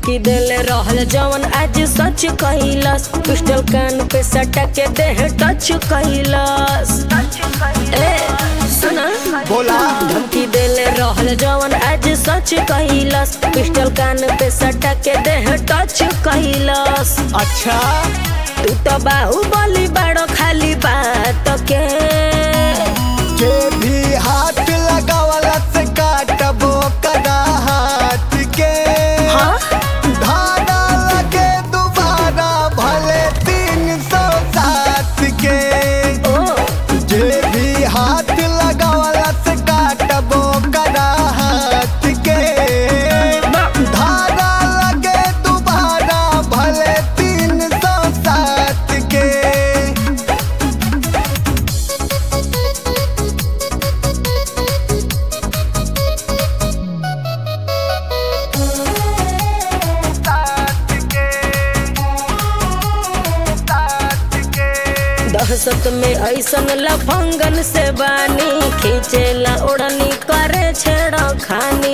धमकी देले रहल जवन आज सच कैलस पिस्टल कान पे सटा के देह टच कैलस ए सुना बोला धमकी देले रहल जवन आज सच कैलस पिस्टल कान पे सटा के देह टच कैलस अच्छा तू तो बाहुबली बड़ो खाली बात के जे भी हाथ लगावला से काटबो कदा हाथ के हाँ? धागा लगे दोबारा भले तीन सौ सात के ओ जे भी हाथ लगावला से काटबो कदा हाथ के धागा लगे दोबारा भले तीन सौ सात के दहशत में ऐसन लफंगन से बानी खींचेला ओढ़नी करे छेड़ा खानी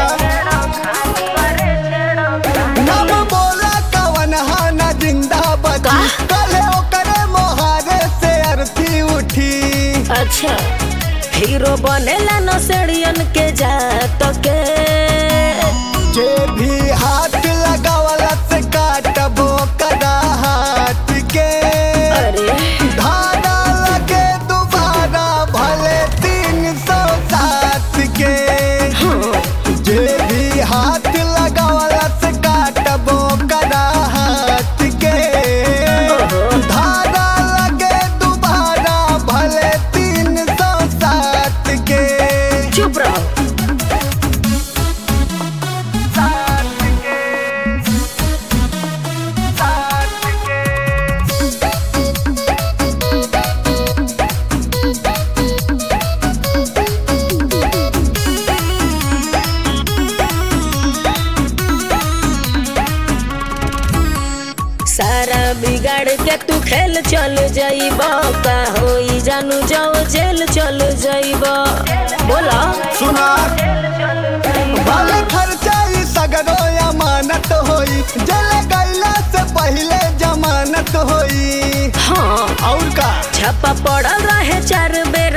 नाम बोला कवन हाना जिंदाबाद का? कले ओकरे मोहारे से अर्थी उठी अच्छा हीरो बनेला नसेड़ियन के जात के जे भी हाथ लगावला से काटबो कदा हाथ के अरे धागा लगे दोबारा भले तीन सौ सात के जे भी हाथ लगावला से काटबो कदा हाथ के धागा लगे दोबारा भले तीन सौ सात के चुप रहो सात के सात के सारा बिगाड़ के तू खेल चल जाइब का होई जानू जाओ जेल चल जाइब बोला सुना भले खर्चा ई सगरो अमानत होई जल गईला से पहले जमानत होई हाँ और का छापा पड़ल रहे चार बेर